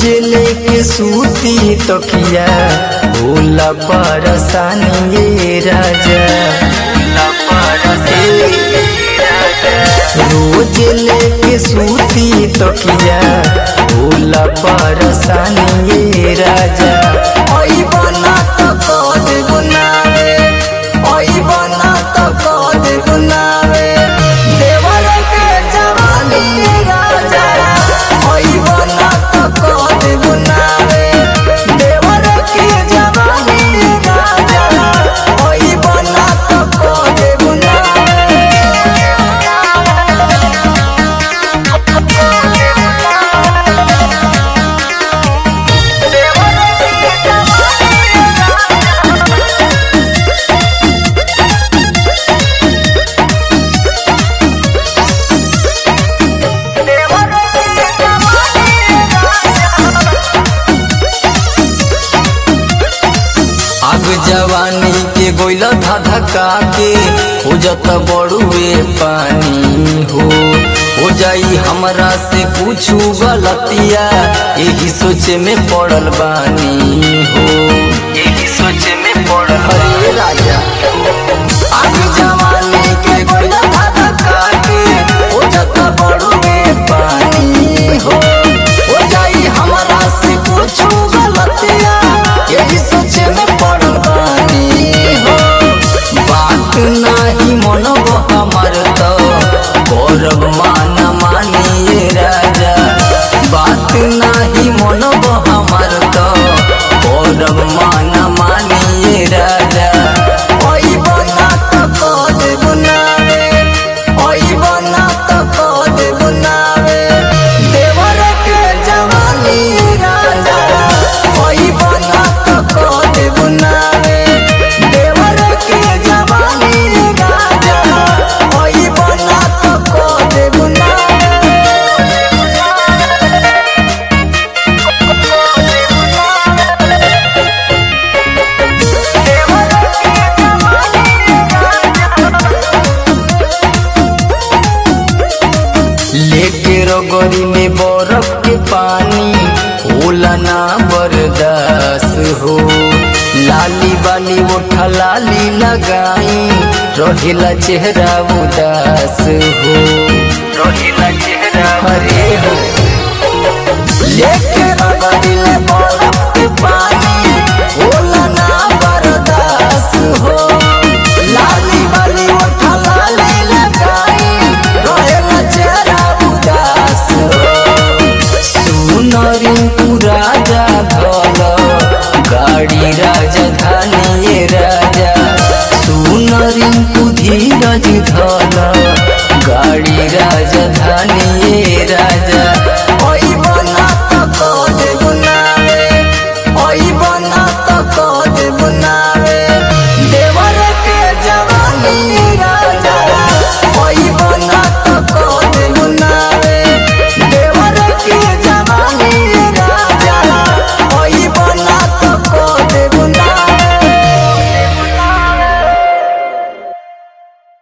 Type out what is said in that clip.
लेके सूती तकिया भूला परसानी ये राजा रोज लेके सूती तकिया भूला परसानी ये राजा ओई बना तो कद गुनावे ओई बना तो कद गुनावे देवर के जवानी ये राजा ओई बना तो कद गुनावे देवर के जवानी ये राजा ओई बना तो कद आग जवानी के गोइल धधका के हो जत बड़ुए पानी हो हो जाई हमरा से पूछू गलतिया यही सोचे में पड़ल बानी हो यही सोचे में पड़ल हरे राजा आग जवानी के गोइल धधका के हो जत बड़ुए पानी हो हो जाई हमरा से पूछू गलतिया यही सोचे में पड़ल बानी हो बात नाही मनब हमर तो गौरव मान मानिए राजा बात नाही मनब हमर तो गौरव मान मानिए राजा ओई बना तो कद बुनावे ओई बना तो कद बुनावे देवर के जवानी राजा ओई बना तो कद बुनावे देवर के जवानी राजा ओई बना तो कद लेके रगोरी में बर्फ के पानी होला ना बर्दास हो लाली बाली उठा लाली लगाई रहेला चेहरा उदास हो रहेला चेहरा हरे हो लेके रगोरी में बर्फ के पानी होला ना बर्दास हो लाली बाली उठा लाली लगाई रहेला चेहरा उदास हो सुनरी राजा धल गाड़ी राजधानी ये राजा सुनरी धीरज धल गाड़ी राजधानी